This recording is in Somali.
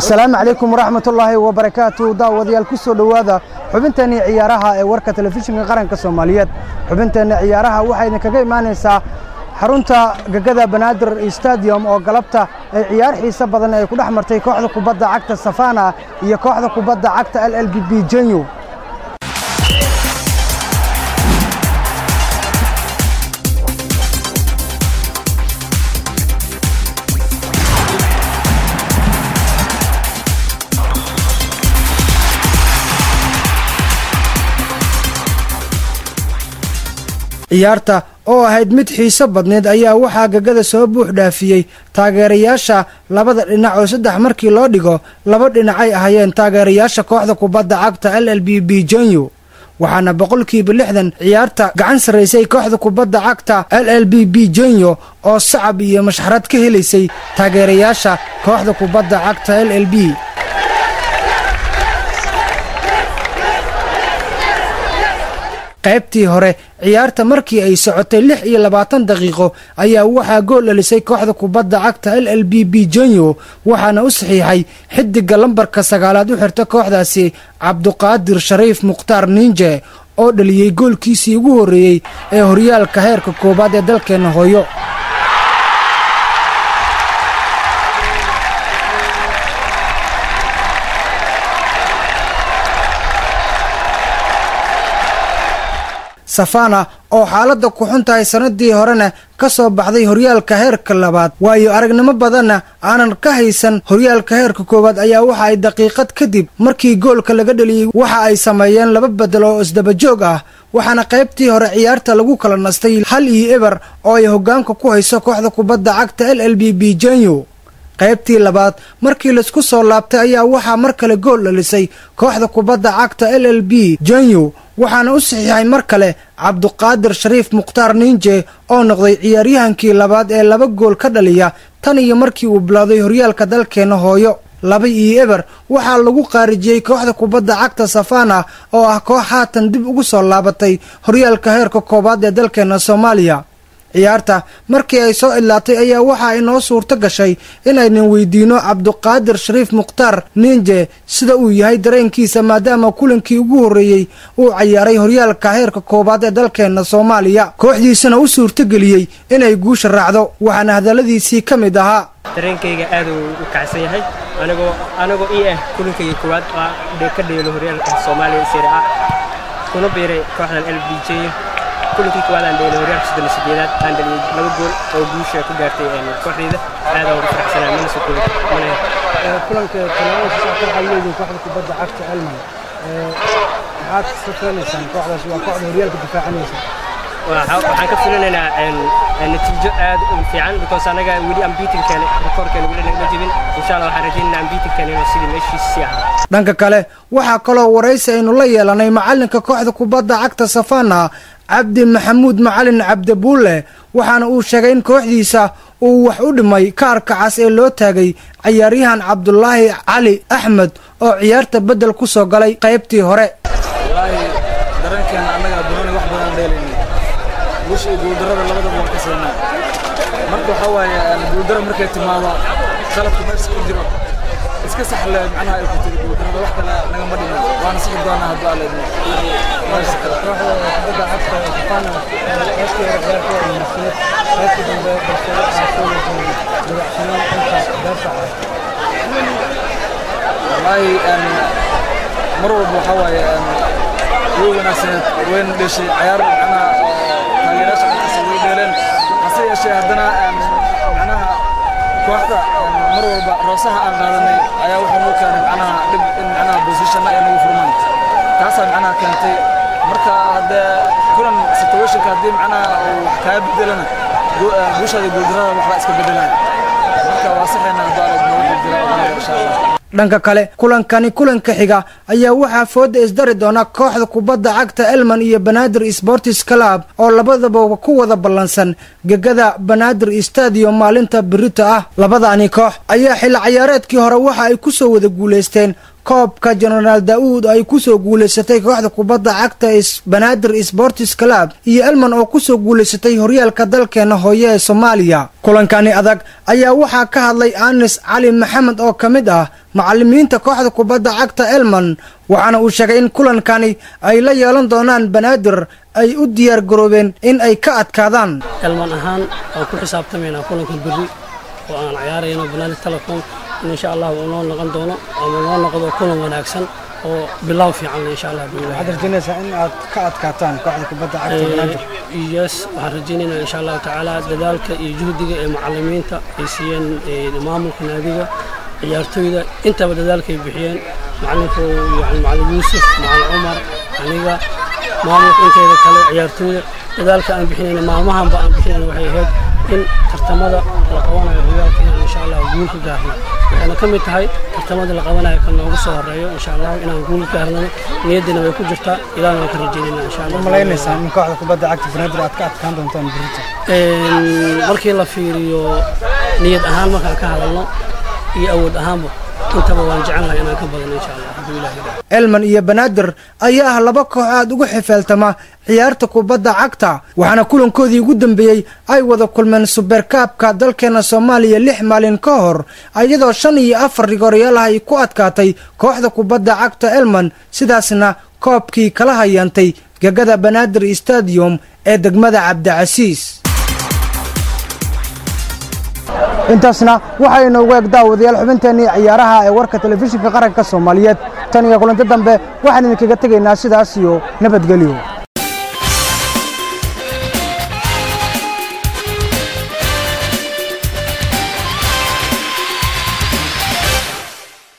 asalaamu calaykum waraxmatullaahi wabarakaatu daawadayaal ku soo dhowaada xubinteenii ciyaaraha ee warka telefishinka qaranka soomaaliyeed xubinteenna ciyaaraha waxaa idinkaga imaanaysaa xarunta gegada banaadir stadium oo galabta ay ciyaar xiise badan ay ku dhex martay kooxda kubadda cagta safana iyo kooxda kubadda cagta l l b b jenyu ciyaarta oo ahayd mid xiiso badneed ayaa waxaa gegada soo buux dhaafiyey taageerayaasha labada dhinac oo saddex markii loo dhigo laba dhinacay ahayeen taageerayaasha kooxda kubadda cagta l l b b jenyu waxaana boqolkiiba lixdan ciyaarta gacan sarraysay kooxda kubadda cagta l l b b jenyo oo sacab iyo mashxarad ka helaysay taageerayaasha kooxda kubadda cagta l l b qaybtii hore ciyaarta markii ay socotay lix iyo labaatan daqiiqo ayaa waxaa gool dhalisay kooxda kubadda cagta l l b b jenyo waxaana u saxiixay xidiga lambarka sagaalaad u xirta kooxdaasi cabduqaadir shariif mukhtaar niinje oo dhaliyey goolkiisii ugu horreeyey ee horyaalka heerka koowaad ee dalkeenna hooyo safana oo xaaladda ku xun tahay sannadii horena ka soo baxday horyaalka heerka labaad waayo aragnimo badanna aanan ka haysan horyaalka heerka koowaad ayaa waxa ay daqiiqad kadib markii goolka laga dheliyey waxa ay sameeyeen laba bedel oo isdabajoog ah waxaana qaybtii hore ciyaarta lagu kala nastay hal iyo eber oo ay hoggaanka ku hayso kooxda kubadda cagta l l b b jenyu qaybtii labaad markii laisku soo laabtay ayaa waxaa mar kale gool dhalisay kooxda kubadda cagta l l b jenyu waxaana u saxiixay mar kale cabduqaadir shariif mukhtaar niinje oo noqday ciyaaryahankii labaad ee laba gool ka dhaliya tan iyo markii uu bilowday horyaalka dalkeenna hooyo laba iyo eber waxaa lagu qaarijiyey kooxda kubadda cagta safana oo ah koox haatan dib ugu soo laabatay horyaalka heerka koowaad ee dalkeenna soomaaliya ciyaarta markii ay soo idlaatay ayaa waxa inoo suurto gashay inaynan weydiino cabduqaadir shariif mukhtaar niinje sida uu yahay dareenkiisa maadaama kulankii ugu horreeyey uu cayaaray horyaalka heerka koowaad ee dalkeenna soomaaliya kooxdiisana u suurtogeliyey inay guusha raacdo waxaana hadalladiisii ka mid ahaa dareenkayga aad uu u kacsan yahay anigoo anigoo ii ah kulankayga koowaad ka dheelo horyaalka soomaaliya sire a kuna biiray kooxdan l b j kulankii koowaad aan dheelay horyaalka soddon iyo sideedaad aan dhaliyay laba gool oo guusha ku gaartay kooxdayda aad aan ugu faraxsanaa mana soo koobi mana kulanka talaadada waxaa leeyihiin kooxda kubadda cagta elman maxaad ka filaysaan kooxdaas waa kooxda horyaalka difaacanaysa waxaan ka filinaynaa natiijo aad u fiican because anaga weli ambiitinkeena rekoorkeena weli nagama jebin insha allah waxaan rajaynaynaa ambiitinkeena inuu sidii meeshiisa sii ahaa dhanka kale waxaa kaloo waraysi aynu la yeelanay macalinka kooxda kubadda cagta safana cabdi maxamuud macalin cabdibuulle waxaana uu sheegay in kooxdiisa uu wax u dhimay kaarka cas ee loo taagay cayaaryahan cabdulaahi cali axmed oo ciyaarta beddel ku soo galay qaybtii hore guusha iyo guuldarrada labadaba waan ka siinaa marka waxaa waaye guuldaro markay timaado qalabka meesha ku jiro iska saxle macnaha ay ku tiri guuldarrada wax kale nagama dhiman waana sixi doonaa hadduu alla idmo kubadda cagta safana qaybtii hore ciyaarta waa munaasabad qaybtii dambe balse waxaa soo wajahday dabacsanaan dhanka daafaca wallaahi mar walba waxaa waaye way wanaagsaneed wayna dheshay cayaar macnaha taageerayaasha markaas way dheeleen hase yeeshee haddana macnaha kooxda mar walba roosaha aan qaadanay ayaa wuxuu noo keenay macnaha dhib in macnaha bosishana ay nagu furmaan taasaa macnaha keentay marka haddee kulan situationka haddii macnaha uu wax kaa bedelana guushaada guuldarrada waxbaa iska bedelaya marka waa saxayna hadduu alag noogu guuldaraa insha allah dhanka kale kulankani kulanka xiga ayaa waxaa fooda isdari doona kooxda kubadda cagta elman iyo banaadir sportis club oo labadaba ku wada ballansan gegada banaadir stadium maalinta birita ah labadani koox ayaa xilli ciyaareedkii hore waxa ay ku soo wada guulaysteen koobka jenaraal daa'uud ay ku soo guulaysatay kooxda kubadda cagta banaadir sportis club iyo elman oo ku soo guulaysatay horyaalka dalkeena hooye ee soomaaliya kulankani adag ayaa waxaa ka hadlay anis cali maxamed oo ka mid ah macalimiinta kooxda kubadda cagta elman waxaana uu sheegay in kulankani ay la yeelan doonaan banaadir ay u diyaar garoobeen in ay ka adkaadaan elman ahaan waan ku xisaabtamaynaa kulanka berri oo aan ciyaarayno banaadir telecom in insha allah uu noo noqon doono ama noo noqdo kulan wanaagsan oo bilow fiican insha allah waxaad rajaynaysaa in aad ka adkaataan kooxda kubadda cagta banaadir yes waxaan rajaynaynaa insha allahu tacaala dadaalka iyo juhdiga ee macalimiinta ay siiyeen maamulka naadiga ciyaartooyda intaba dadaalkay bixiyeen macalinku yani macalin yuusuf macalin cumar aniga maamulka inteeda kale ciyaartooyda dadaalka aan bixinayna maalmahanba aan bixinayna waxay ahayd in tartamada la qabanayo horyaalka inaan insha allah guul ka gaarno waxayna ka mid tahay tartamada la qabanayo kan noogu soo horeeyo insha allah inaan guul gaarnano niyaddina way ku jirtaa ilaana waan ka rajaynayna insha allah malaynaysaa in kooxda kubadda cagta banaadir aad ka adkaan doontaan berita markii la fiiriyo niyad ahaan markaan ka hadalno iyo awood ahaanba intaba waan jecelnahay inaan ka badano insha allah hadduu ilaah elman iyo banaadir ayaa ah laba koox aad ugu xifeeltama ciyaarta kubadda cagta waxaana kulankoodii ugu dambeeyey ay wada kulmeen suberkaabka dalkeena soomaaliya lix maalin ka hor iyadoo shan iyo afar rigoryaalaha ay ku adkaatay kooxda kubadda cagta elman sidaasna koobkii kala hayaantay gegada banaadir stadium ee degmada cabdicasiis intaasna waxaa inoogu eg daawadayaal xubinteennii ciyaaraha ee warka telefishinka qaranka soomaaliyeed tan iyo kulanto dambe waxaan idinkaga tegaynaa sidaas iyo nabadgelyo